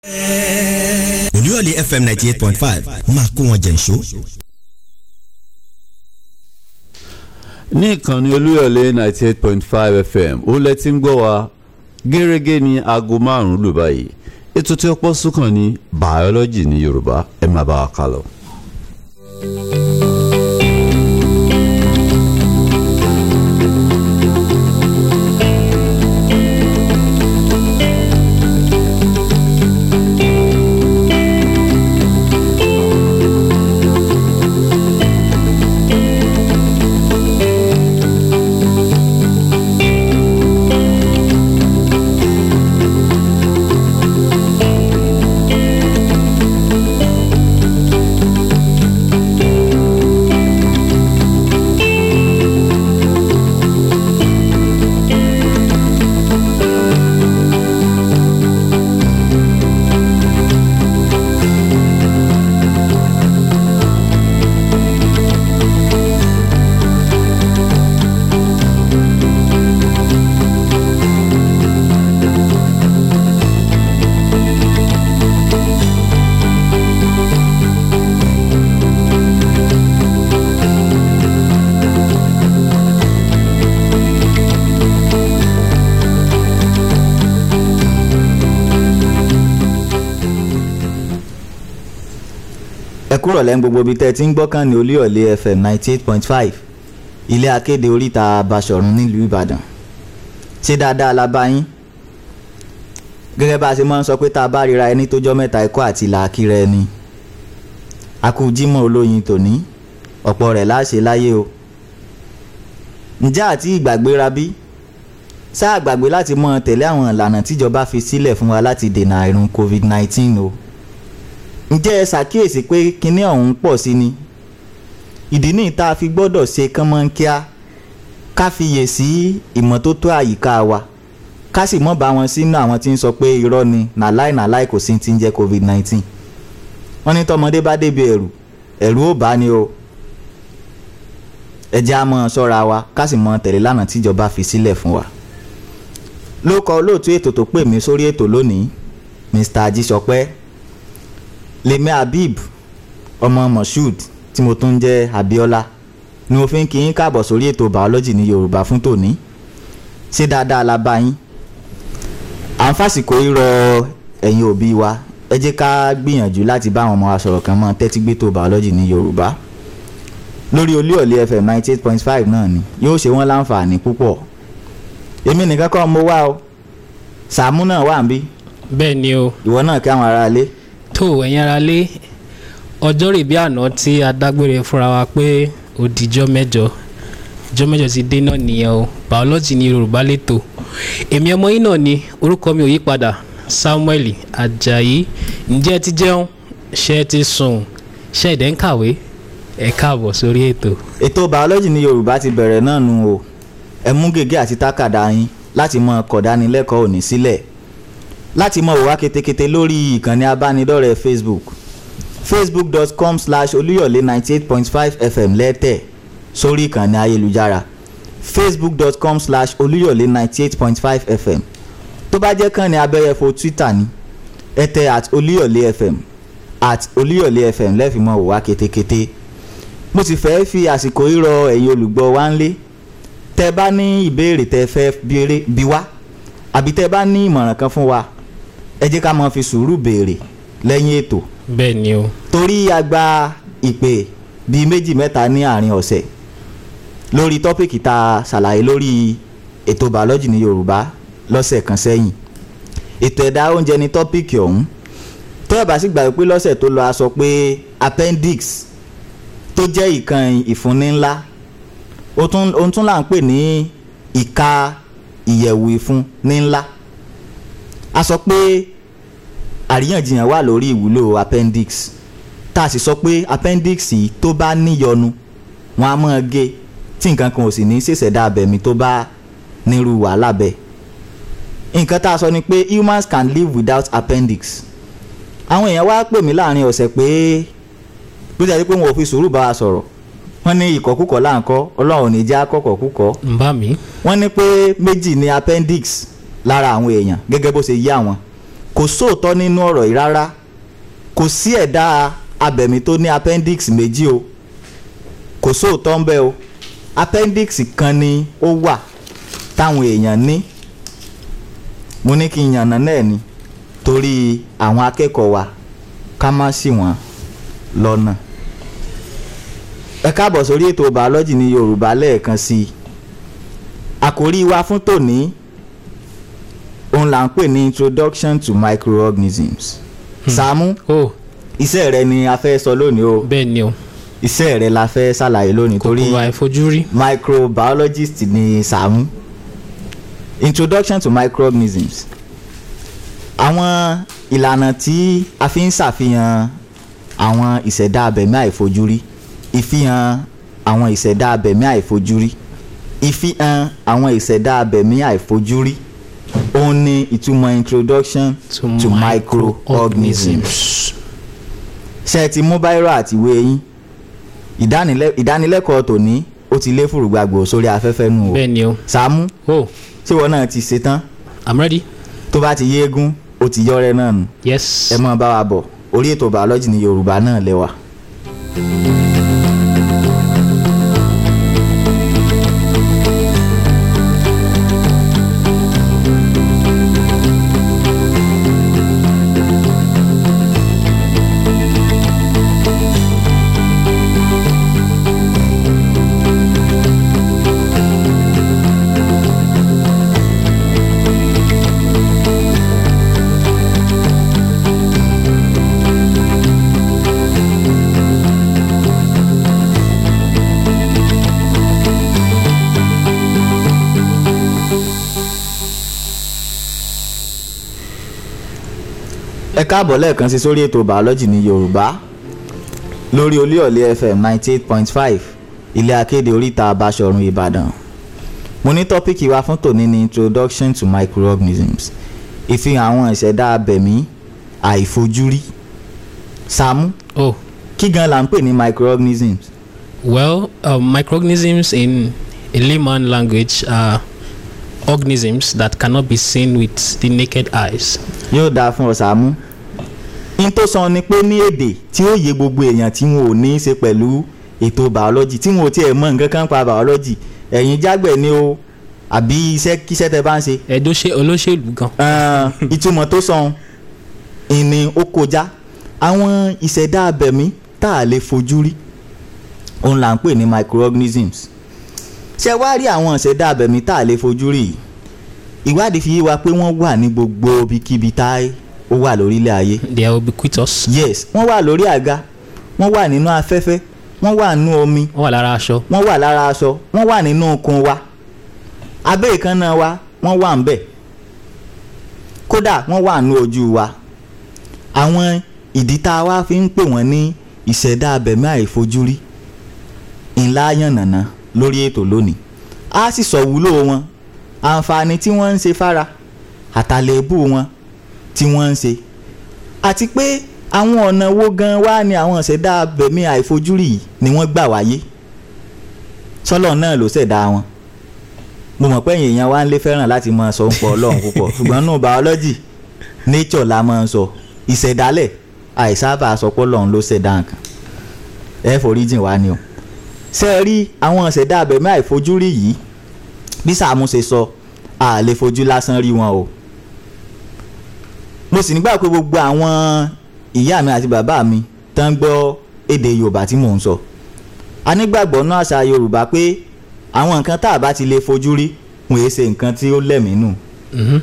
olúyọ̀lé fm ninety eight point five máa kó wọn jẹ̀ǹṣó. ní ìkànnì olúyọ̀lé ninety eight point five fm ó lẹ ti ń gbọ́ wa gẹ́gẹ́ ní aago márùn-ún lù báyìí ètò tí ó pọ̀ sùkàn ní bàọ́lọ́jì ní yorùbá ẹ máa bá wa kà lọ. ẹ kúrò lẹ́nu gbogbo ibi tẹ́ ẹ ti ń gbọ́kàn ní olúyọ̀lé fm ninety eight point five ilé akéde oríta Basọ̀run nílùú Ìbàdàn ṣé dáadáa la bá yín gẹ́gẹ́ bá a ṣe máa ń sọ pé tá a bá ríra ẹni tó jọ́ mẹ́ta ẹ̀kọ́ àti làákìrẹ́ ẹni akú Jímọ̀ olóyin tòní ọ̀pọ̀ rẹ̀ láṣẹ láyé o ǹjẹ́ àti ìgbàgbéra bí sáà gbàgbé láti mọ tẹ̀lé àwọn ìlànà tíjọba fi sílẹ̀ fún wa láti dènà àìrùn covid nineteen o ǹjẹ́ ẹ ṣàkíyèsí pé kinní ọ̀hún pọ̀ sí ni ìdí nìyí tá a fi gbọ́dọ̀ ṣe kánmọ́nkíá ká fiyè sí ìmọ́tótó àyíká wa ká sì mọ́ bá wọn sínú àwọn tí ń sọ pé irọ́ ni nàláì nàláì kò sí ti ń jẹ́ covid nineteen wọ́n ní tọmọdé bá débi ẹ̀rù ẹ̀rù ó bá ní o ẹ jẹ́ á mọ́ ṣọ́ra wa ká sì mọ́ tẹ̀lé lánàá tíjọba fi sílẹ̀ fún wa ló kọ olóòtú ètò tó pè mí sórí ètò lónìí Mr. Ajísọpẹ́ lèmi Habib ọmọ Moshood tí mo tún jẹ́ Abíọ́lá ni mo fi ń kí yín káàbọ̀ sórí ètò bàọ́lọ́jì ní Yorùbá fún tòní ṣé dáadáa la bá yín à ń fàsìkò rọ ẹ̀yin òbí wa ẹ jẹ́ ká gbìyànjú láti bá àwọn ọmọ wa sọ̀rọ̀ kan mọ́ tẹ́tí gbé tó bàọ́lọ́jì ní Yorùbá lórí Olúyọ̀lé FM ninety eight point five náà ni yóò ṣe wọ́n láǹfààní púpọ̀ èmi nìkan kọ́ mo wá o Sàámú náà wà ń bí bẹ́ẹ̀ ni o ìwọ náà kí àwọn aráalé tó ẹ̀yin ara lé ọjọ́ rè bí àná tí a dágbére fúnra wa pé ó dijọ́ mẹ́jọ ìjọ́ mẹ́jọ ti dé náà nìyẹn o bàọ́lọ́jì ní yorùbá lẹ́tọ̀ èmi ọmọ yín náà ni orúkọ mi ò yí padà samuel ajayi ǹjẹ́ ẹ ti jẹun ṣé ẹ ti sùn ṣé ẹ dẹ̀ ń kàwé ẹ káàbọ̀ sórí ètò. ètò bàọ́lọ́jì ní yorùbá ti bẹ̀rẹ̀ náà nù o ẹ mú gègé àti tákàdá yín láti mọ kọ̀dánilẹ́kọ̀ọ́ òní sílẹ̀ láti mọ òwá ketekete lórí ìkànnì abánidọ́rẹ̀ẹ́ facebook facebook.com slash olúyọ̀lé ninety eight point five fm lẹ́tẹ̀ sórí ìkànnì ayélujára facebook.com slash olúyọ̀lé ninety eight point five fm tó bá jẹ́ kàn ní abẹ́yẹfò twitter ni ẹ tẹ at olúyọ̀lé fm at olúyọ̀lé fm lẹ́fìmọ̀ òwá ketekete mo sì fẹ́ fi àsìkò rírọ ẹ̀yin olùgbọ́ wa ń lé tẹ bá ní ìbéèrè tẹ fẹ́ bí wá àbí tẹ bá ní ìmọ̀ràn kan fún wa ẹ jẹ́ ká máa fi sùúrù béèrè lẹ́yìn ètò bẹ́ẹ̀ ni o torí a gba ìpè bíi méjì mẹ́ta ní àárín ọ̀sẹ̀ lórí tọ́pìkì tá a ṣàlàyé lórí ètò bàọ́lọ́jì ní Yorùbá lọ́sẹ̀ kan sẹ́yìn ètò ẹ̀dá oúnjẹ ní tọ́pìkì ọ̀hún tó ẹ̀ bá sì gbà pé lọ́sẹ̀ tó lọ a sọ pé appendix tó jẹ́ ìkan ìfúnni ńlá ohun tún là ń pè ní ìka ìyẹ̀wò ìfun ní ńlá a sọ pé àríyànjiyàn wà lórí ìwúlò appendix tá a sì sọ pé appendix yìí tó bá níyọnu wọn á máa gé tí nǹkan kan ò sì ní ṣèṣẹ̀dá abẹ̀mí tó bá nírú wàhálà bẹ́ẹ̀ nǹkan tá a sọ ni pé humans can live without appendix àwọn èèyàn wá pè mí láàrin ọ̀sẹ̀ pé bó ti àti pé wọn ò fi sùúrù bá wa sọ̀rọ̀ wọ́n ní ìkọ̀kúkọ̀ láǹkọ́ ọlọ́run ò ní já kọ̀kọ̀kúkọ̀ ń bá mi. wọ́n ní pé méjì ní appendix lára àwọn èèyàn gẹ́gẹ́ bó ṣe yé àwọn kò kò sóòótọ́ nínú ọ̀rọ̀ yìí rárá kò sí ẹ̀dá abẹ̀mí tó ní appendix méjì o kò sóòótọ́ ń bẹ o appendix kan ni ó wà táwọn èèyàn ní mo ní kí n yànnà náà ni torí àwọn akẹ́kọ̀ọ́ wa ká má ṣì wọ́n lọ́nà ẹ káàbọ̀ sórí ètò bàọ́lọ́jì ní yorùbá lẹ́ẹ̀kan sí i àkòrí wa fún tòní òun là ń pè ní introduction to microorganisms Sàámú o iṣẹ́ rẹ ni a fẹ́ sọ lónìí o bẹ́ẹ̀ ni o iṣẹ́ rẹ la fẹ́ ṣàlàyé lónìí torí kòkòrò àìfojúrí microbiologist ni Sàámú introduction to microorganisms àwọn ìlànà tí a fi ń ṣàfihàn àwọn ìṣẹ̀dá abẹ̀mí àìfojúrí ìfihàn àwọn ìṣẹ̀dá abẹ̀mí àìfojúrí ìfihàn àwọn ìṣẹ̀dá abẹ̀mí àìfojúrí òun ni ìtumọ̀ introduction to, to microorganisms ṣé ẹ ti mú báírò àti ìwé yín ìdánilẹ́- ìdánilẹ́kọ̀ọ́ tòní ó ti lé fùrùgbàgbò sórí afẹ́fẹ́ nù o bẹ́ẹ̀ ni o Sàámú o ṣé wọn náà ti ṣetán i'm ready tó bá ti yéégún ó ti yọrẹ náà nù yes ẹ mọ bá wa bọ̀ orí ètò bàọ́lọ́jì ní yorùbá náà lẹ́wà. ẹ káàbọ̀ lẹ́ẹ̀kan sí sórí ètò bàọ́lọ́jì ní yorùbá lórí olíọ̀lé fm ninety eight point five ilé akéde oríta abáṣọ̀run ìbàdàn mo ní tọ́píkì wa fún tòní ní introduction to microorganisms ìfihàn àwọn ìṣẹ̀dá abẹ̀mí àìfojúrí Sàámú o kí gan la ń pè ní microorganisms well um, microorganisms in a layman language are organisms that cannot be seen with the naked eyes yóò dáa fún ọ Sàámú n tó sọ ni pé ní èdè tí ó yé gbogbo èèyàn tí wọn ò ní í ṣe pẹ̀lú ètò bàọ́lọ́jì tí wọn ò tiẹ̀ mọ nǹkan kan pa bàọ́lọ́jì ẹ̀yin jágbẹ̀ ni o àbí iṣẹ́ kíṣẹ́ tẹ bá ń ṣe ẹ̀dọ́ ṣe olóṣèlú gan Ah, ìtumọ̀ tó sọ ìní ó kọjá àwọn ìṣẹ̀dá abẹ̀mí tá a lè fojú rí òun là ń pè ní microorganisms ṣé wá rí àwọn ìṣẹ̀dá abẹ̀mí tá a lè fojú rí yìí? ìwádìí fi yé wa pé wọ́n wà ní gbogbo ibikíbi tá ó wà lórílẹ̀ ayé they are ubiquitous yes wọ́n wà lórí àga wọ́n wà nínú afẹ́fẹ́ wọ́n wà nínú omi wọ́n wà lára aṣọ wọ́n wà lára aṣọ wọ́n wà nínú okun wa abẹ́ ìkànnà wa wọ́n wà ń bẹ̀ kódà wọ́n wà nínú ojú wa àwọn ìdí tá a wá fi ń pè wọ́n ní ìṣẹ̀dá abẹ̀mí àìfojúrí ńlá yànnàná lórí ètò lónìí a sì sọ wúlò wọn àǹfààní tí wọ́n ń ṣe fára àtàlẹ́bù wọn tí wọ́n ń ṣe àti pé àwọn ọ̀nà wo gan wá ni àwọn ìṣẹ̀dá abẹ̀mí àìfojúrí yìí ni wọ́n gbà wáyé sọ́lọ̀ náà ló ṣẹ̀dá wọn mo mọ̀ pé èèyàn wa ń lé fẹ́ràn láti máa sọ ń pọ̀ ọlọ́run púpọ̀ ṣùgbọ́n nù biology nature la máa ń sọ ìṣẹ̀dálẹ̀ àìsábà sọ pé ọlọ́run ló ṣẹ̀dá nǹkan ẹ forí jìn wá ni o ṣe é rí àwọn ìṣẹ̀dá abẹ̀mí àìfojúrí yìí bí Sàámú ṣe sọ a lè fojú lásán rí wọn o mo sì nígbà pé gbogbo àwọn ìyá mi àti bàbá mi tán ń gbọ́ èdè Yorùbá tí mò ń sọ a nígbàgbọ́ náà àṣà Yorùbá pé àwọn nǹkan tá a bá ti lè fojú rí wọn èé ṣe nǹkan tí ó lẹ́mìí nù. Mhm.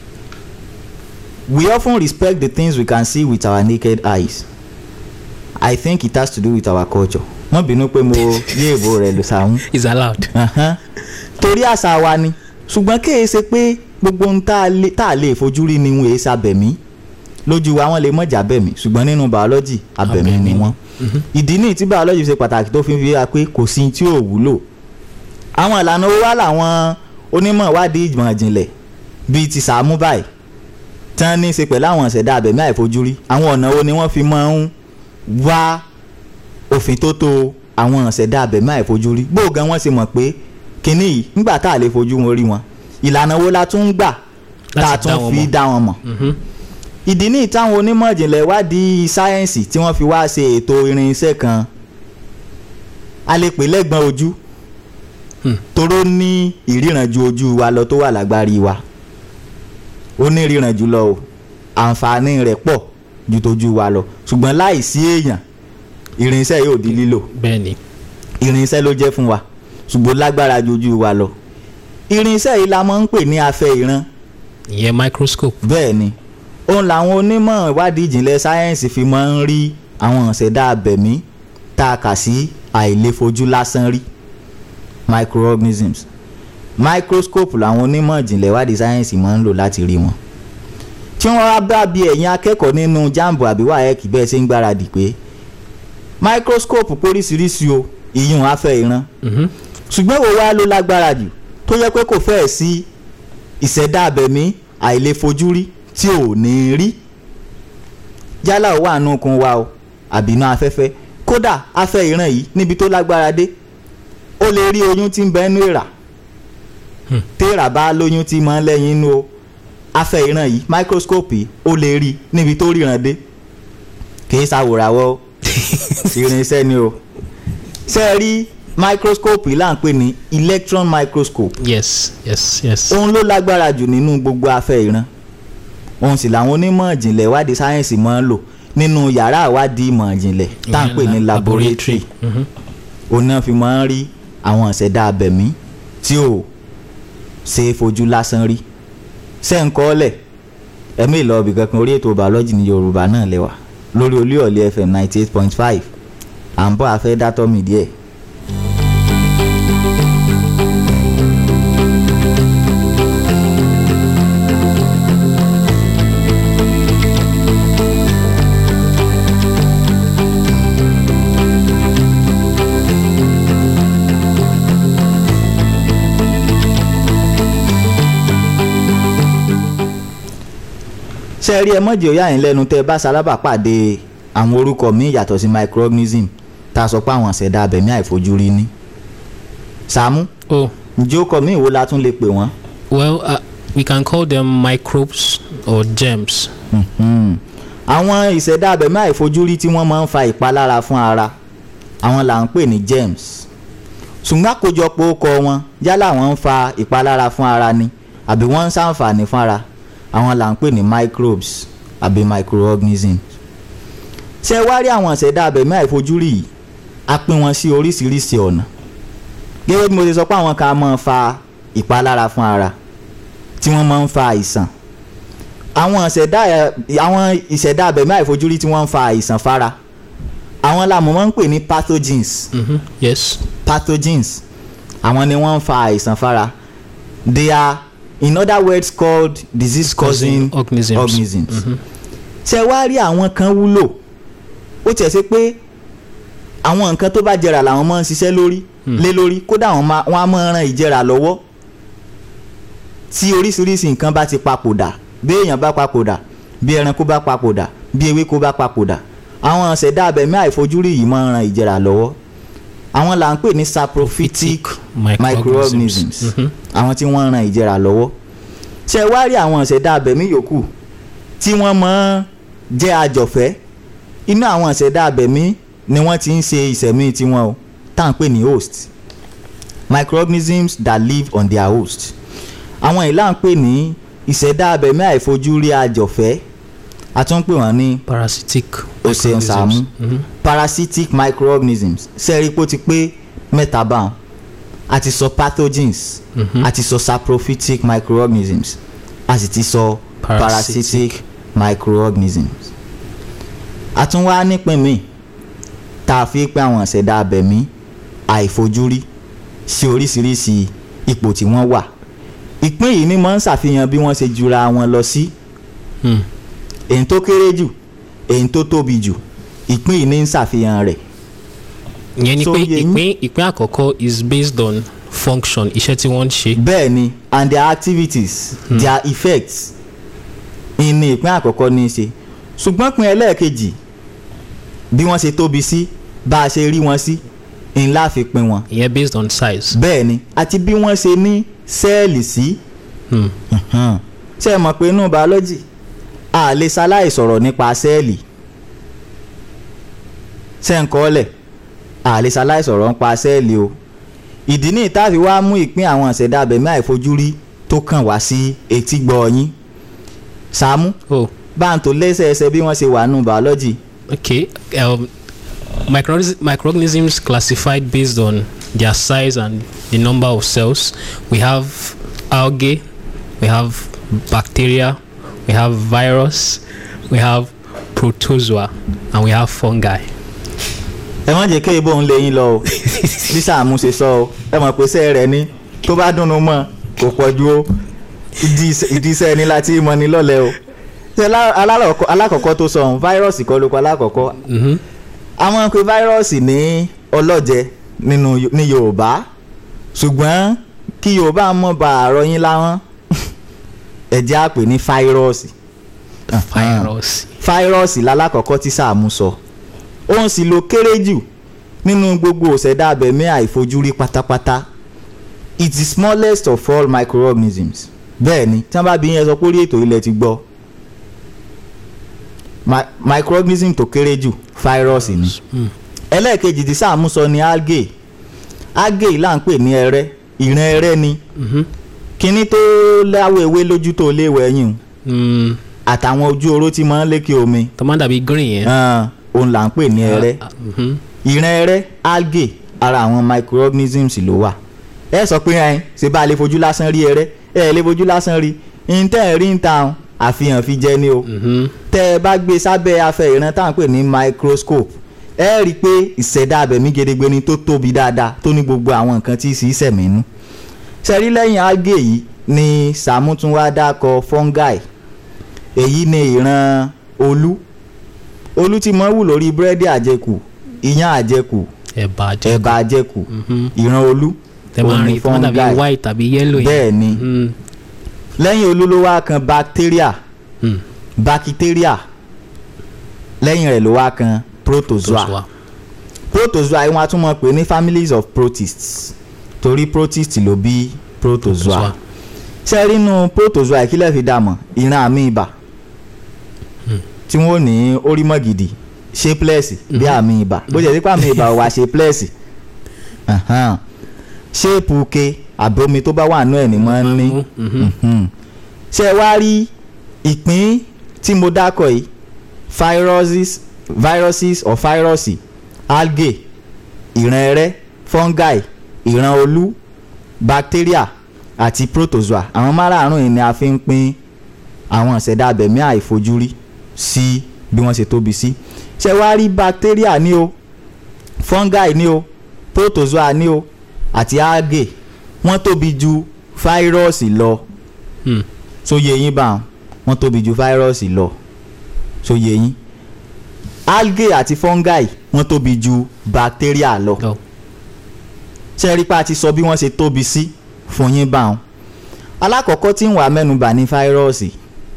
We often respect the things we can see with our naked eyes. I think it has to do with our culture. wọ́n bínú pé mo yé èbó rẹ̀ lò Sàámú. is allowed Ahan. torí àṣà wa ni ṣùgbọ́n kéè ṣe pé gbogbo ohun tá a lè- tá a lè fojú rí ni wọn èé ṣàbẹ̀mí lójú wa wọn lè mọ̀jà bẹ̀mí ṣùgbọ́n nínú bàọ́lọ́jì abẹ̀mí ni Abẹ̀mí. wọ́n. ìdí nìyí tí bàọ́lọ́jì ṣe pàtàkì tó fi fi wá pé kò sí tí ò wúlò. àwọn ìlànà owó wà láwọn onímọ̀ ìwádìí ìmọ̀ ìjìnlẹ̀ bíi ti Sàámú báyìí tí wọ́n ní í ṣe pẹ̀lú àwọn ìṣẹ̀dá abẹ̀mí àìfojúrí àwọn ọ̀nà wo ni wọ́n fi máa ń wá òfin tó tó àwọn ìṣẹ̀dá abẹ̀mí àìfojúrí gbóògàn wọn sì mọ̀ pé kínní yìí nígbà tá a lè fojú wọn rí wọn ìlànà wo la tún ń gbà tá a Láti dá tún wọn fi mọ̀. dá wọn mọ̀ Mhm. ìdí ní ìtàwọn onímọ̀ ìjìnlẹ̀ wádìí sáyẹ́ǹsì tí wọ́n fi wá ṣe ètò irinṣẹ́ kan a lè pè lẹ́gbọ̀n ojú Hmm. toró ní ìríran ju ojú wa lọ tó wà lágbárí wa ó ní ìríran jù lọ o àǹfààní rẹ̀ pọ̀ ju tójú wa lọ ṣùgbọ́n láìsí èèyàn irinṣẹ́ yóò di lílò bẹ́ẹ̀ ni irinṣẹ́ ló jẹ́ fún wa ṣùgbọ́n lágbára ju ojú wa lọ irinṣẹ́ yìí la máa ń pè ní afẹ́ ìran ìyẹn microscope bẹ́ẹ̀ ni òun làwọn onímọ̀ ìwádìí ìjìnlẹ̀ sáyẹ́ǹsì fi máa ń rí àwọn ìṣẹ̀dá abẹ̀mí tá a kà sí àìlèfojú lásán rí microorganisms microscope làwọn onímọ̀ ìjìnlẹ̀ ìwádìí sáyẹ́ǹsì máa ń lò láti rí wọn tí wọ́n wá bá bí ẹ̀yin akẹ́kọ̀ọ́ nínú jambo àbí wáyẹ̀kì bẹ́ẹ̀ ṣe ń gbáradì pé microscope póríṣiríṣi o ìyún afẹ́ ìran Mhm. ṣùgbọ́n wo wá ló lágbára jù tó yẹ pé kò fẹ́ẹ̀ sí ìṣẹ̀dá abẹ̀mí àìlèfojúrí tí ò ní rí yálà ó wà nù kun wa o àbí inú afẹ́fẹ́ kódà afẹ́ ìran yìí níbi tó lágbára dé ó lè rí oyún tí ń bẹ nínú èèrà Hmm. téèrà bá lóyún tí mọ́ lẹ́yìn inú o afẹ́ ìran yìí microscope yìí ó lè rí níbi tó ríran dé kì í ṣàwòràwọ̀ o irinṣẹ́ ni o ṣe é rí microscope yìí là ń pè ní electron microscope yes yes yes òun ló lágbára jù nínú gbogbo afẹ́ ìran òun sì làwọn onímọ̀ ìjìnlẹ̀ ìwádìí sáyẹ́ǹsì máa ń lò nínú yàrá ìwádìí ìmọ̀ ìjìnlẹ̀ tá à ń pè ní Ìyẹn la- laboratory Mhm. òun náà fi máa ń rí àwọn ìṣẹ̀dá abẹ̀mí tí ò ṣe é fojú lásán rí ṣé ń kọ́ ọ́lẹ̀ ẹ̀mí ìlọ́ọ̀bì kankan orí ètò bàọ́lọ́jì ní yorùbá náà lẹ́wà lórí olúyọ̀lé fm ninety eight point five à ń bọ́ afẹ́ dátọ́ mi díẹ̀. ṣe rí ẹ mọ̀jẹ̀ òyà yín lẹ́nu tẹ́ ẹ bá sálábà pàdé àwọn orúkọ míì yàtọ̀ sí microorganism tá a sọ pé àwọn ṣẹ̀dá abẹ̀mí àìfojúrí ní. Sàámú oh ǹjẹ́ ó kọ mí ìwo la tún lè pè wọ́n. well uh, we can call them microbes or germs Mhm. àwọn ìṣẹ̀dá abẹ̀mí àìfojúrí tí wọ́n máa ń fa ìpalára fún ara àwọn là ń pè ní germs ṣùgbọ́n àkójọpọ̀ ó kọ wọn yálà wọ́n ń fa ìpalára fún ara ni àbí wọ́n ń ṣàǹfààní fún ara àwọn là ń pè ní microbes àbí microorganisms ṣé ẹ wá rí àwọn ìṣẹ̀dá abẹ̀mí àìfojúrí yìí a pín wọn sí oríṣiríṣi ọ̀nà gẹ́gẹ́ bí mo ṣe sọ pé àwọn kan máa ń fa ìpalára fún ara tí wọ́n máa ń fa àìsàn àwọn ìṣẹ̀dá àwọn ìṣẹ̀dá abẹ̀mí àìfojúrí tí wọ́n ń fa àìsàn fara àwọn làmọ́ máa ń pè ní pathogens Mhm. yes pathogens àwọn ni wọ́n ń fa àìsàn fara they are in other words called disease causing Causing organisms. organisms ṣe wá rí àwọn kan wúlò ó tiẹ̀ ṣe pé àwọn nǹkan tó bá jẹrà làwọn máa ń ṣiṣẹ́ lórí lé lórí kódà wọ́n máa- wọ́n á máa ran ìjẹrà lọ́wọ́ tí oríṣiríṣi nǹkan bá ti papòdà bí èèyàn bá papòdà bí ẹranko bá papòdà bí ewéko bá papòdà àwọn ṣẹ̀dá abẹ̀mí àìfojúrí yìí máa ń ran ìjẹrà lọ́wọ́ àwọn là ń pè ní saprophytic microorganisms Mhm. àwọn tí wọ́n ń ran ìjẹrà lọ́wọ́ ṣe wá rí àwọn ìṣẹ̀dá abẹ̀mí yòókù tí wọ́n máa ń jẹ́ àjọ̀fẹ́ inú àwọn ìṣẹ̀dá abẹ̀mí ni wọ́n ti ń ṣe ìṣẹ̀mí tiwọn o tá à ń pè ní host microorganisms that live on their host àwọn ìlà ń pè ní ìṣẹ̀dá abẹ̀mí àìfojúrí àjọ̀fẹ́ a tún ń pè wọ́n ní parasitic o ṣeun Sàámú Mhm. parasitic microorganisms sẹ́ẹ̀rípò ti pé mẹ́ta báwọn a ti sọ pathogens Mhm. a ti sọ saprophytic microorganisms a sì ti sọ Parasitic. parasitic microorganisms a tún wá nípìn míì tá a fi pé àwọn ìṣẹ̀dá abẹ̀mí àìfojúrí sí oríṣiríṣi ipò tí wọ́n wà ìpín yìí ni máa ń ṣàfihàn bí wọ́n ṣe jura wọn lọ sí Hmm. èyí tó kéré jù èyí tó tóbi jù ìpín yìí ní ń ṣàfihàn rẹ̀ ìyẹn ni So, pé yẹ yín- ìpín ìpín àkọ́kọ́ is based on function iṣẹ́ tí wọ́n ń ṣe bẹ́ẹ̀ ni and their activities hmm. their effects ìní ìpín àkọ́kọ́ ní í ṣe ṣùgbọ́n pín ẹlẹ́ẹ̀kejì bí wọ́n ṣe tóbi sí bá a ṣe rí wọn sí ńlá fi pín wọn ìyẹn based on size. bẹ́ẹ̀ ni àti bí wọ́n ṣe ní sẹ́ẹ̀lì sí Hmm. Mhm. ṣé ẹ mọ̀ pé inú biology a lè ṣaláì sọ̀rọ̀ nípa sẹ́ẹ̀lì sẹ́ńkọ́lẹ̀ a lè ṣaláì sọ̀rọ̀ nípa sẹ́ẹ̀lì o ìdí ní ìtàfi wá mú ìpín àwọn ìṣẹ̀dá abẹ̀mí àìfojúrí tó kàn wá sí etí gbọ́ yín Sàámú oh bá ń tó lẹ́sẹẹsẹ bí wọ́n ṣe wà nù biology okay um, microorganisms, microorganisms classified based on their size and the number of cells we have algae we have bacteria we have virus we have protozoa and we have fungi ẹ wọ́n jẹ́ kí ibo ń lé yín lọ o bí Sàámú ṣe sọ o ẹ mọ̀ pé sẹ́ẹ̀ rẹ̀ ní tó bá dùnnú mọ́ kò pọ̀ ju o ìdí iṣẹ́- ìdí iṣẹ́ ẹni láti mọ ni lọ́lẹ̀ o ṣe alá- alárọ̀kọ́- alákọ̀ọ́kọ́ tó sọ ohun fáírọ́ọ̀sì kọ́ ló kọ́ alákọ̀ọ́kọ́ mm-hmm. àwọn pé fáírọ́ọ̀sì ní ọlọ́jẹ nínú Yo- ní Yorùbá ṣùgbọ́n kí Yorùbá mọ̀ bá àárọ̀ yín láwọn ẹ̀jẹ̀ á pè ní fáírọ́ọ̀sì virus fáírọ́ọ̀sì lálákọ̀ọ́kọ́ tí Sàámú sọ òun sì ló kéré jù nínú gbogbo òṣèdá abẹ̀mí àìfojúrí pátápátá it's the smallest of all microorganisms bẹ́ẹ̀ ni tí wọ́n bá bí yẹn sọ pé orí ètò ilẹ̀ ti gbọ́ Mi- microorganism tó kéré jù fáírọ́ọ̀sì ni ẹlẹ́ẹ̀kejì tí Sàámú sọ ni algae algae là ń pè ní ẹrẹ́ ìran ẹrẹ́ ni mm-hmm. kíní tó láwọ̀ ewé lójú tó léwọ̀ ẹ̀yìn mm, àtàwọn ojú oró tí máa ń lékè omi tó máa ń dàbí green yẹn hàn, òun là ń pè ní ẹrẹ́ Ah, mhm. ìran ẹrẹ́ algae ara àwọn microorganisms ló wà ẹ sọ pé ẹ ṣe bá a lè fojú lásán rí ẹrẹ́ ẹ lè fojú lásán rí ntẹ́ ẹ̀ rí ń ta àwọn àfihàn fi jẹ ní o Mhm. tẹ́ ẹ bá gbé sábẹ́ afẹ́ ìran táwọn pè ní microscope ẹ rí i pé ìṣẹ̀dá abẹ̀mí gedegbe ni tó tóbi dáadáa tó ní gbogbo àwọn nǹkan tí sì í sẹ̀mí nú ṣẹ́rí lẹ́yìn algae yìí ni Sàámú tún wá dákọ fungi èyí ni ìran olú olú tí mo wù lórí búrẹ́dì àjẹkù iyán àjẹkù ẹ̀bà jẹ́ ẹ̀bà àjẹkù Mhm. ìran olú tẹ máa òun ń ni rí tó máa ń dàbí fungi. white tàbí yellow yẹn bẹ́ẹ̀ ni Mm, lẹ́yìn olú ló wá kan bacteria mm. bacteria lẹ́yìn rẹ̀ ló wá kan protozoa Protozoa. protozoa yìí wọ́n á tún mọ̀ pé ní families of protists torí protist ló bí protozoa Protozoa. ṣe rí inú protozoa ìkílẹ̀ fi dàmọ̀ ìran àmì ibà tí wọ́n ní orímọ̀ gidi shapeless bí àmì ibà bó ṣe dípò àmì ibà wà shapeless Ahan. ṣéèpù ke àbomi tó bá wà nú ẹ̀ ní mọ́ ń ní Mhm. Mhm. ṣe wá rí ìpín tí mo dákọ̀ yìí viruses viruses or virusi algae ìran ẹrẹ́ fungi ìran olú bacteria àti protozoa àwọn márààrún yìí ni a fi ń pín àwọn ìṣẹ̀dá abẹ̀mí àìfojúrí sí bí wọ́n ṣe tóbi sí ṣe wá rí bacteria ní o fungi ní o protozoa ní o àti algae wọ́n tóbi ju fáírọ́ọ̀sì lọ Mm. sóye yín bá wọn wọ́n tóbi ju fáírọ́ọ̀sì lọ sóye yín algae àti fungi wọ́n tóbi ju bacteria lọ Oh. ṣe rí pa ti sọ bí wọ́n ṣe tóbi sí fún yín bá wọn alákọ̀ọ́kọ́ tí ń wà mẹ́nubà ní fáírọ́ọ̀sì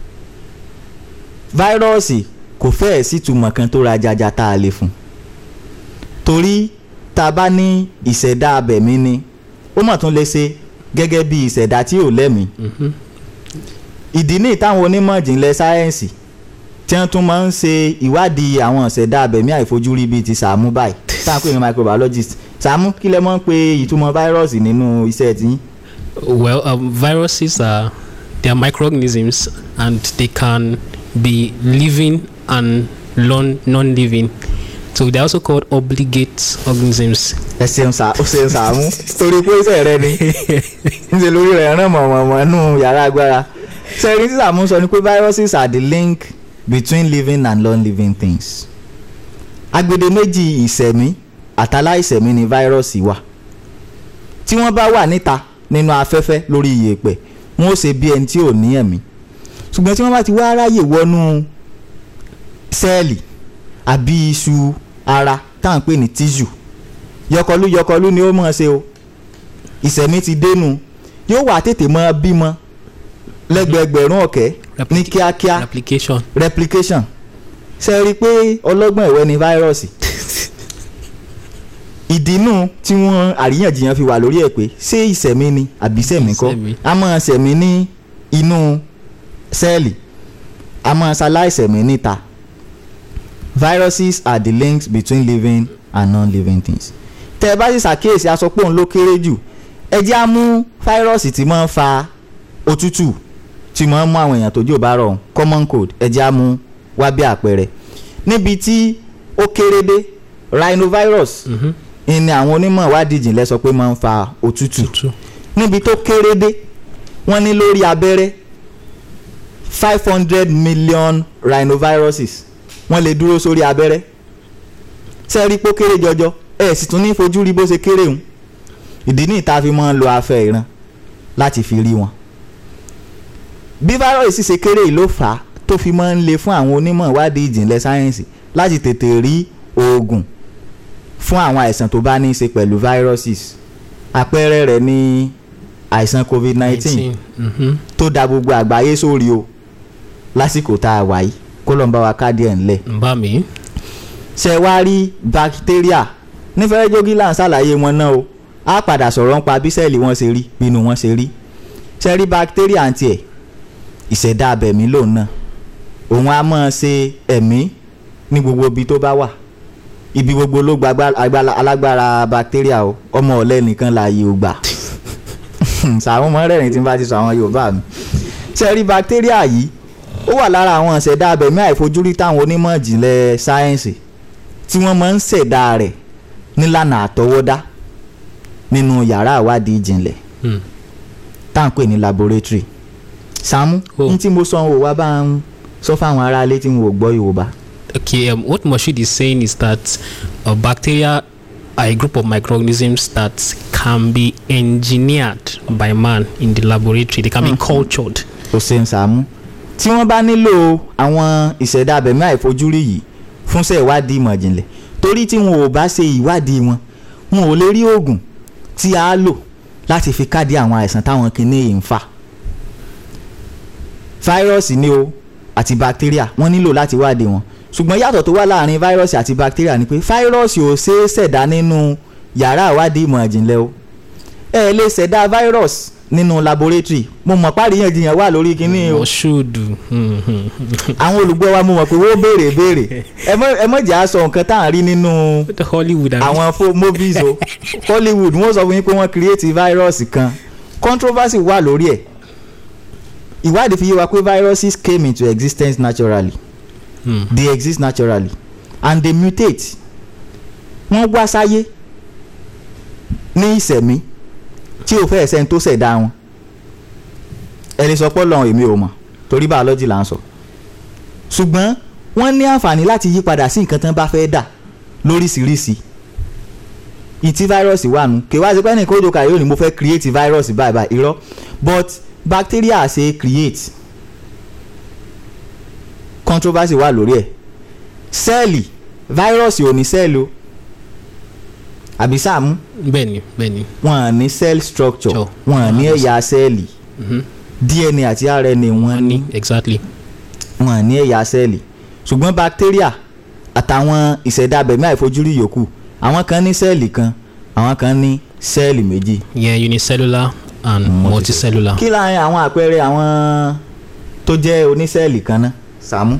fáírọ́ọ̀sì kò fẹ́ẹ̀ sí ìtumọ̀ kan tó ra jaja tá a lè fún torí tá a bá ní ìṣẹ̀dá abẹ̀mí ni ó mọ̀ tún lè ṣe gẹ́gẹ́ bí ìṣẹ̀dá tí ò lẹ́mìí Mhm. ìdí ní ìtàwọn onímọ̀ ìjìnlẹ̀ sáyẹ́ǹsì tí wọ́n tún máa ń ṣe ìwádìí àwọn ìṣẹ̀dá abẹ̀mí àìfojúrí bíi ti Sàámú báyìí tá à ń pè ní microbiologist Sàámú kí lẹ mọ̀ ń pe ìtumọ̀ fáírọ́ọ̀sì nínú iṣẹ́ tí Well, um, viruses are they are microorganisms and they can be living and non non-living. So they're also called obligate organisms. ẹ ṣeun Sà- ó ṣeun Sàámú torí pé iṣẹ́ rẹ ni níṣẹ́ lórí rẹ̀ ràn mọ̀mọ̀mọ̀ nù yàrá agbára sẹ́rí tí Sàámú sọ ni pé viruses are the link between living and non-living things agbede méjì ìṣẹ̀mí àtàláìṣẹ̀mí ni fáírọ́ọ̀sì wà tí wọ́n bá wà níta nínú afẹ́fẹ́ lórí iyẹ̀pẹ̀ wọ́n ó ṣe bí ẹni tí ò ní ẹ̀mí ṣùgbọ́n tí wọ́n bá ti wá ráyè wọnú sẹ́ẹ̀lì àbí iṣu ara tá à ń pè ní tissue yọkọlú yọkọlú ni ó mọ̀ ṣe o ìṣẹ̀mí ti dénú yóò wà tètè mọ́ bímọ lẹ́gbẹ̀ẹ́gbẹ̀rún ọ̀kẹ́ ní Replica- kíákíá Replication. replication ṣe rí i pé ọlọ́gbọ́n ẹ̀wẹ́ ni fáírọ́ọ̀sì ìdínú tí wọ́n àríyànjiyàn fi wà lórí ẹ̀ pé ṣé ìṣẹ̀mí ni àbí ìṣẹ̀mí kọ́ Ìṣẹ̀mí. a máa ṣẹ̀mí ní inú sẹ́ẹ̀lì a máa ṣaláìsẹ̀mí níta viruses are the links between living and non-living things tẹ́ ẹ bá sì ṣàkíyèsí aṣọ pé òun ló kéré jù ẹ jẹ́ á mú fáírọ́ọ̀sì tí máa ń fa òtútù tí máa ń mú àwọn èèyàn tójú ò bá rọ̀ common cold ẹ jẹ́ á mú wá bí àpẹẹrẹ níbi tí ó kéré dé rhinovirus ni àwọn onímọ̀ ìwádìí ìjìnlẹ̀ sọ pé máa ń fa òtútù Tútù. níbi tó kéré dé wọ́n ní lórí abẹ́rẹ́ five hundred million rhinoviruses wọ́n lè dúró sórí abẹ́rẹ́ sẹ́ẹ̀rí pé ó kéré jọjọ ẹ̀ sì tún ní fojú rí bó ṣe kéré hùn ìdí ní ìta fi máa ń lo afẹ́ ìran láti fi rí wọn. bí fáírọ̀sì ṣe kéré yìí ló fà á tó fi máa ń le fún àwọn onímọ̀ ìwádìí ìjìnlẹ̀ sáyẹ́ǹsì láti tètè rí oògùn fún àwọn àìsàn tó bá ní í ṣe pẹ̀lú viruses àpẹẹrẹ rẹ̀ ní àìsàn covid nineteen Mhm. tó da gbogbo àgbáyé sórí o lásìkò tá a wà yìí kó lọ́n bá wa káàdì ẹ̀ ńlẹ̀ ń bá mi. ṣe wá rí bacteria nífẹ̀ẹ́ jogi là ń ṣàlàyé wọn náà o á padà sọ̀rọ̀ nípa bí sẹ́ẹ̀lì wọn ṣe rí bínú wọn ṣe rí ṣe rí bacteria àǹtí ẹ̀ ìṣẹ̀dá abẹ̀mí lòun náà òun á máa ṣe ẹ̀mí ní gbogbo ibi tó bá wà ibi gbogbo ló gba agbá- agbára- alágbára bacteria o ọmọ ọ̀lẹ nìkan láàyè ò gbà sàwọn ọmọ rẹ̀ ní tí n bá ti sọ àwọn Yorùbá mi ṣe rí bacteria yìí ó wà lára àwọn ìṣẹ̀dá abẹ̀mí àìfojúrí táwọn onímọ̀ ìjìnlẹ̀ sáyẹ́ǹsì tí wọ́n máa ń ṣẹ̀dá rẹ̀ nílànà àtọwọ́dá nínú yàrá ìwádìí ìjìnlẹ̀ Hmm. tá à ń pè ní laboratory Sàámú Oh. ní tí mo sọ wò wá bá ń sọ fáwọn aráalé tí wọn ò gbọ́ Yorùbá Okay, um, what Moshood is saying is that uh, bacteria are a group of microorganisms that can be engineered by man in the laboratory. They can be cultured. tó ṣe ń Sàámú tí wọ́n bá nílò àwọn ìṣẹ̀dá abẹ̀mí àìfojúrí yìí fúnṣẹ́ ìwádìí ìmọ̀ ìjìnlẹ̀ torí tí wọn ò bá ṣe ìwádìí wọn wọn ò lè rí oògùn tí a lò láti fi káàdì àwọn àìsàn táwọn kìíní yìí ń fà fáírọ́ọ̀sì ni o àti bacteria wọ́n nílò láti wádìí wọn ṣùgbọ́n yàtọ̀ tó wà láàrin fáírọ́ọ̀sì àti bacteria ni pé fáírọ́ọ̀sì ò ṣeé ṣẹ̀dá nínú yàrá ìwádìí ìmọ̀ ìjìnlẹ̀ o ẹ lè ṣẹ̀dá virus nínú laboratory mo mọ̀ páríyànjiyàn wà lórí kinní o Moshood. Hmm, hmm. àwọn olùgbọ́ wa mo mọ̀ pé wọ́n béèrè béèrè ẹ mọ̀ ẹ mọ̀ jẹ́ àṣọ nǹkan tá à ń rí nínú The Hollywood. I mean. àwọn fo- movies o Hollywood wọ́n sọ fún yín pé wọ́n create virus kan controversy wà lórí ẹ̀ ìwádìí fi yé wa pé viruses came into existence naturally Hmm. they exist naturally and they mutate wọ́n wá sáyé ní ìsẹ̀mí tí ò fẹ́ẹ̀ sẹ́ni tó ṣẹ̀dá wọn ẹni sọ pọ́ lọ́hùn èmi ò mọ̀ torí biology là ń sọ ṣùgbọ́n wọ́n ní àǹfààní láti yí padà sí nǹkan tán bá fẹ́ dà lóríṣiríṣi ìtí fáírọ́ọ̀sì wà nù kí wá sí pé nìkan ó dòkà yóò ní mo fẹ́ create virus báyìí báyìí irọ́ but bacteria ṣe create controversy wà lórí ẹ̀ sẹ́ẹ̀lì fáírọ́ọ̀sì ò ní sẹ́ẹ̀lì o àbí Sàámú Bẹ́ẹ̀ni, bẹ́ẹ̀ni. wọn à ní cell structure Sure. wọn à ní ẹ̀yà sẹ́ẹ̀lì Mhm. DNA àti RNA wọn ní Money, exactly. wọn à ní ẹ̀yà sẹ́ẹ̀lì ṣùgbọ́n bacteria àtàwọn ìṣẹ̀dá abẹ̀mí àìfojúrí yòókù àwọn kan ní sẹ́ẹ̀lì kan àwọn kan ní sẹ́ẹ̀lì méjì. Yeah, unicellular and multicellular. kí láàrin àwọn àpẹẹrẹ àwọn tó jẹ́ onísẹ́ẹ̀lì kan náà Sàámú.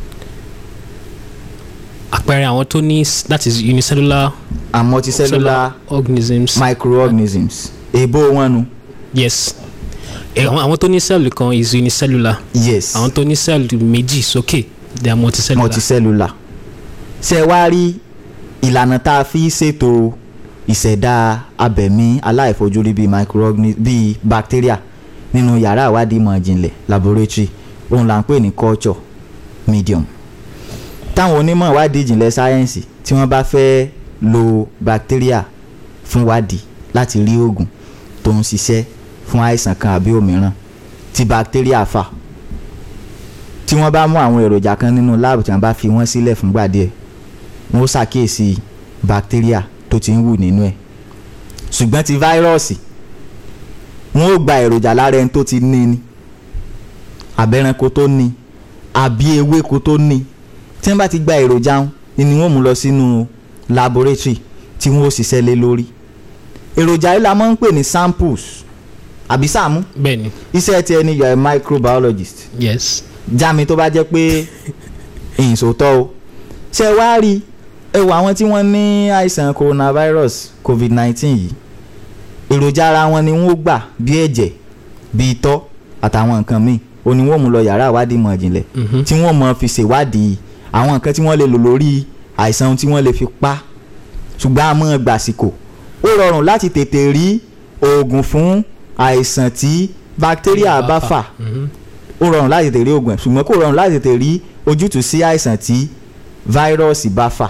Àpẹẹrẹ àwọn tó ní s- that is unicellular and multicellular organisms. microorganisms èèbó wọn nu. yes. Eh, Àwọn àwọn tó ní cell kan is unicellular. yes Àwọn tó ní cell méjì sókè they are multicellular. multicellular. ṣe wá rí ìlànà tá a fi ṣètò ìṣẹ̀dá abẹ̀mí aláìfojúrí bíi microorganisms bíi bacteria nínú yàrá ìwádìí ìmọ̀ ìjìnlẹ̀ laboratory òun là ń pè ní culture medium. táwọn onímọ̀ ìwádìí ìjìnlẹ̀ sáyẹ́ǹsì tí wọ́n bá fẹ́ lo bacteria fún wádìí láti rí oògùn tó ń ṣiṣẹ́ fún àìsàn kan àbí òmíràn tí bacteria fà tí wọ́n bá mú àwọn èròjà kan nínú láàbù tí wọ́n bá fi wọ́n sílẹ̀ fúngbà díẹ̀ wọ́n ó ṣàkíyèsí bacteria tó ti ń wù nínú ẹ̀ ṣùgbọ́n ti fáírọ́ọ̀sì wọ́n ó gba èròjà lára ẹni tó ti ní ni abẹ́ranko tó ní àbí ewéko tó ní tí wọ́n bá ti gba èròjà wọn ni wọ́n mú lọ sínú laboratory tí wọ́n ó ṣiṣẹ́ lé lórí èròjà yìí la máa ń pè ní samples àbí Sàámú Bẹ́ẹ̀ni. iṣẹ́ tí ẹni you are a microbiologist Yes. já mi tó bá jẹ́ pé ìyìnsòótọ́ o ṣe wá rí ẹ wo àwọn tí wọ́n ní àìsàn coronavirus covid nineteen yìí èròjà ara wọn ni wọ́n gbà bí ẹ̀jẹ̀ bí itọ́ àtàwọn nǹkan míì ó ní wọ́n mú lọ yàrá ìwádìí ìmọ̀ ìjìnlẹ̀ tí wọ́n mọ̀ fi ṣèwádìí àwọn nǹkan tí wọ́n lè lò lórí àìsàn tí wọ́n lè fi pa ṣùgbọ́n a mọ̀ gbàsìkò ó rọrùn láti tètè rí oògùn fún àìsàn tí bacteria bá fà ó rọrùn láti tètè rí oògùn ẹ̀ ṣùgbọ́n kò rọrùn láti tètè rí ojútùú sí àìsàn tí fáírọ́ọ̀sì bá fà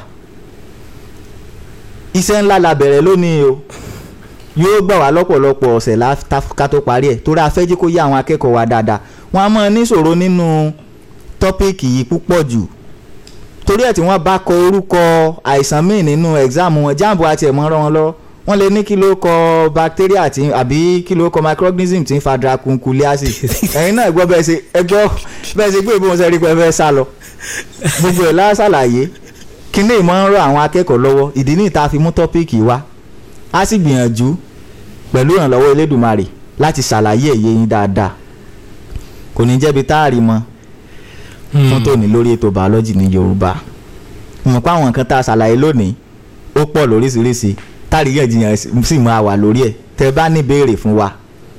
iṣẹ́ ńlá la bẹ̀rẹ̀ lónìí o yóò gbà wá lọ́pọ̀lọpọ̀ ọ̀sẹ̀ lá- tá- ká tó parí ẹ̀ torí a fẹ́ jí kó yé àwọn akẹ́kọ̀ọ́ wa dáadáa wọ́n á mọ̀ níṣòro nínú tọ́píìkì yìí púpọ̀ jù torí ẹ̀ tí wọ́n bá kọ orúkọ àìsàn míì nínú ẹ̀gzáàmù wọn jáàmù àti ẹ̀mọ́ rán wọn lọ wọ́n lè ní kí ló kọ bacteria tí àbí kí ló kọ microorganism tí ń fa dracunculiasis ẹ̀yin náà gbọ́ bẹ́ẹ̀ ṣe ẹ gbọ́ bẹ́ẹ̀ ṣe gbé ìbọn ṣe rí pé ẹ fẹ́ sá lọ gbogbo ẹ̀ lásàlàyé kíní ìmọ̀ ń rọ àwọn akẹ́kọ̀ọ́ lọ́wọ́ ìdí ní ìta fi mú tọ́píìkì wá a sì gbìyànjú pẹ̀lú ìrànlọ́wọ́ elédùnmarè láti ṣàlàyé èyí yín dáadáa kò ní jẹ́bi táàrí mọ́ fún tòní lórí ètò bàọ́lọ́jì ní yorùbá mo mọ̀ pé àwọn nǹkan tá a ṣàlàyé lónìí ó pọ̀ lóríṣiríṣi táàríyànjiyàn sì máa wà lórí ẹ̀ tẹ́ bá ní ìbéèrè fún wa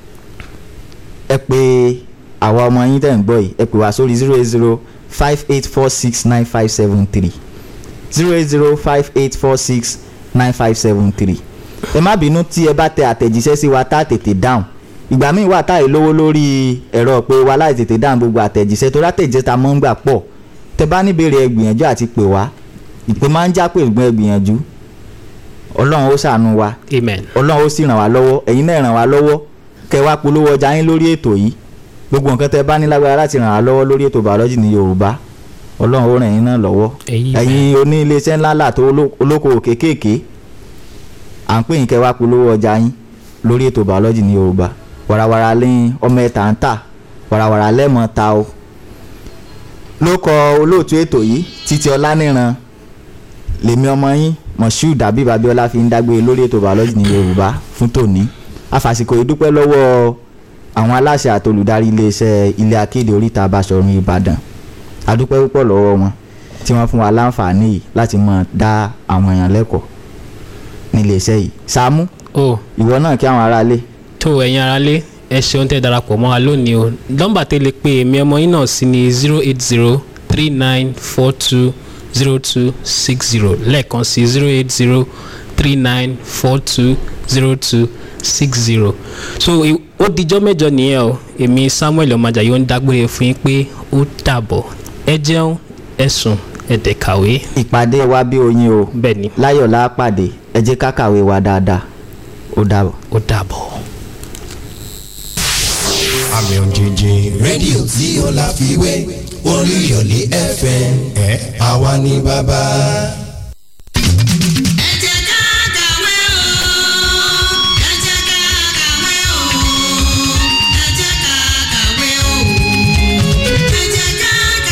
ẹ pé àwa ọmọ yín tẹ̀ ń gbọ́ yìí ẹ pè wá sórí zero eight zero five eight four six nine five seven three zero eight zero five eight four six nine five seven three ẹ má bínú tí ẹ bá tẹ àtẹ̀jíṣẹ́ sí wa tá a tètè dáhùn ìgbà míì wà táyì lówó lórí ẹ̀rọ pé wa láì tètè dáhùn gbogbo àtẹ̀jíṣẹ́ tó látẹ̀jíṣẹ́ ta mọ́ ń gbà pọ̀ tẹ bá níbèrè ẹ gbìyànjú àti pè wá ìpè máa ń já pé ìgbọ́n ẹ gbìyànjú ọlọ́run ó ṣàánú wa amen ọlọ́run ó sì ràn wá lọ́wọ́ ẹ̀yin náà ràn wá lọ́wọ́ kẹ wá polówó ọjà yín lórí ètò yìí gbogbo nǹkan tẹ bá ní lágbára láti ràn wá lọ́wọ́ lórí ètò bàọ́lọ́jì ní yorùbá ọlọ́run ó ràn yín náà lọ́wọ́ Amen. ẹ̀yin oní iléeṣẹ́ ńláńlá tó oló- olókoòwò kéékèèké à ń pè yín kẹ wá polówó ọjà yín lórí ètò bàọ́lọ́jì ní yorùbá warawara lẹ́yìn ọmọ ẹ̀ta ń tà warawara lẹ́mọ̀ ta o ló kọ olóòtú ètò yìí títí ọláníran lèmi ọmọ yín moshood abib abiola fi ń dágbére lórí ètò bàọ́lọ́jì ní yorùbá fún tòní afàsìkò ìdúpẹ́ lọ́wọ́ àwọn aláṣẹ àti olùdarí iléeṣẹ́ ilé akéde oríta Basọ̀run ìbàdàn adúpẹ́ púpọ̀ lọ́wọ́ wọn tí wọ́n fún wa láǹfààní yìí láti máa dá àwọn èèyàn lẹ́kọ̀ọ́ ní iléeṣẹ́ yìí Sàámú o ìwọ náà kí àwọn aráalé tó ẹ̀yin aráalé ẹ ṣeun tẹ́ darapọ̀ mọ́ wa lónìí o nọ́mbà tẹ́ lè pe èmi ọmọ yín náà sí ni zero eight zero three nine four two zero two six zero lẹ́ẹ̀kan sí zero eight zero three nine four two zero two six zero so i- ó dijọ́ mẹ́jọ nìyẹn o èmi Samuel ọmọjà yóò ń dágbére fún yín pé ó dàbọ̀ ẹ jẹun ẹ sùn ẹ dẹ̀ kàwé ìpàdé wa bí oyin o bẹ́ẹ̀ ni láyọ̀ lápàdé ẹ jẹ́ ká kàwé wa dáadáa ó dàbọ̀. ó dàbọ̀. àmì òjijì rédíò tí ó láfiwé Olúyọ̀lé FM ẹ̀ àwa ni bàbá.